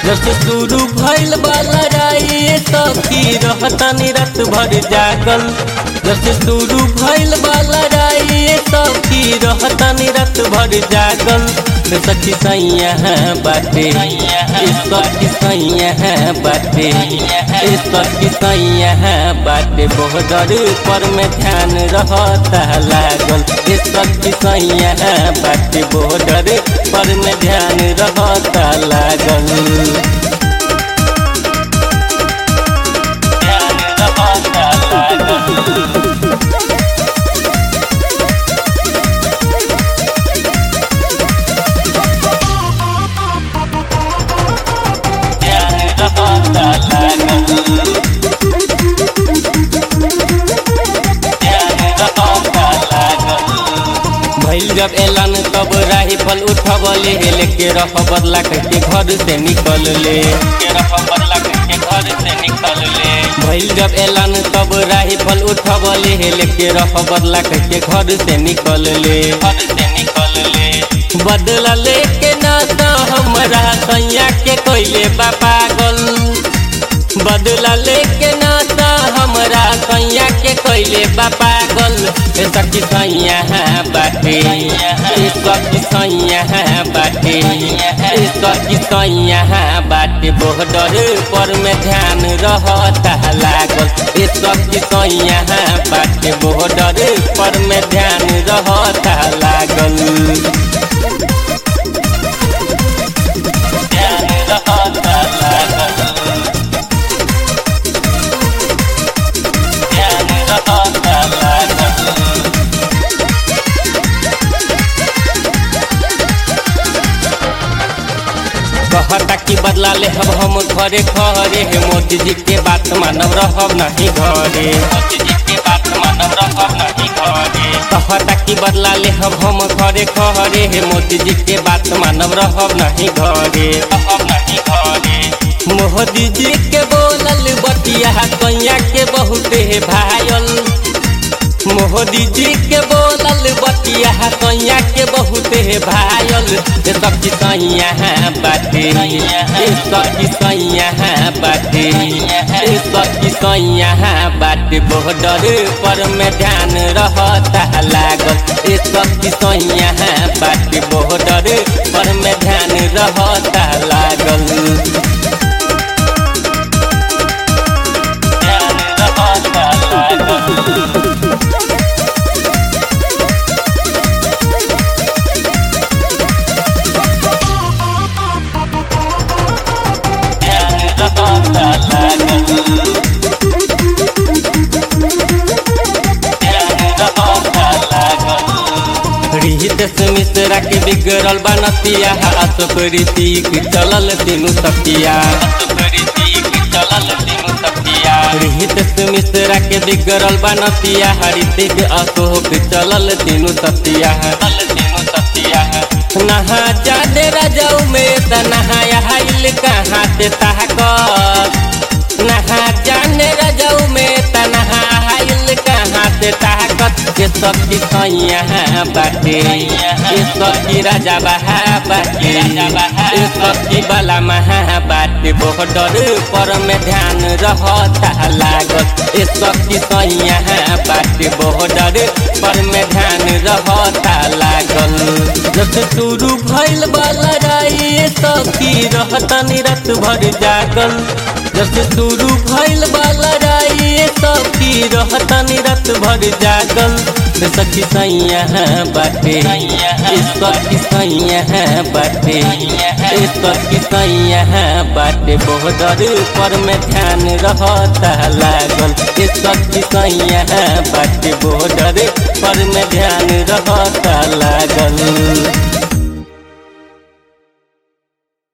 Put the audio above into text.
जब से शुरू भइल बा लड़ाई सखी रहतनी रात भर जागल जब से शुरू भइल बा लड़ाई सखी रहतनी रात भर जागल रे सखी सैया बाटे इस सखी सैया बाटे इस सखी सैया बाटे बॉर्डर पर में ध्यान रहता लागल इस सखी सैया बाटे बॉर्डर पर में ध्यान रहता लागल ध्यान रहता लागल ध्यान रहता लागल ध्यान रहता लागल भइल जब एलन तब राइफल उठबले लेके रह बदला के घर से निकल ले के रह बदला के घर से निकल ले भइल जब एलन तब राइफल उठबले लेके रह बदला के घर से निकल ले घर से निकल ले बदला लेके ना तो हमरा सैया के कोइले बा पागल बदला लेके नाता हमरा सैया के कोइले बा पागल ए सखी सैया बाटे ए सखी सैया बाटे ए सखी सैया बाटे बॉर्डर पर में ध्यान रहता लागल ए सखी सैया बाटे बॉर्डर पर में ध्यान रहता लागल ध्यान रहता लागल ध्यान रहता लागल कहता कि बदला ले हम हम घरे घरे हे मोदी जी के बात मानव रहब नहीं घरे मोदी जी के बात मानव रहब नहीं घरे कहता कि बदला ले हम हम घरे घरे हे मोदी जी के बात मानव रहब नहीं घरे रहब नहीं घरे मोदी जी के बोलल बतिया कैया के बहुत हे भायल मोदी जी के बोलल बतिया कैया के बहुत हे भायल ए सखी सैया बाटे ए सखी सैया बाटे ए सखी सैया बाटे बॉर्डर पर में ध्यान रहता लागल ए सखी सैया बाटे बॉर्डर पर में ध्यान रहता लागल ध्यान रहता लागल ध्यान रहता लागल ध्यान रहता लागल रिहित से मिश्रा के बिगड़ल बनतिया अशोक ऋतिक चलल तीनू सतिया रिहित से मिश्रा के बिगड़ल बनतिया ऋतिक अशोक चलल तीनू सतिया तीनू सतिया नहा जाने राजाऊ में त नहाया हाइल कहाँ से ताकत नहा जाने राजाऊ में त नहा हाइल कहाँ से ताकत के सखी सैया बाटे ए सखी राजा बहा बाटे ए सखी बाला महा बाटे बॉर्डर पर में ध्यान रहता लागत ए सखी सैया बाटे बॉर्डर पर में ध्यान रहता लागल जब से शुरू भइल बा लड़ाई सखी रहतनी रात भर जागल जब से शुरू भइल बा लड़ाई सखी रहतनी रात भर जागल रे सखी सैया बाटे ए सखी सैया बाटे ए सखी सैया बाटे बॉर्डर पर में ध्यान रहता लागल ए सखी सैया बाटे बॉर्डर पर में ध्यान रहता लागल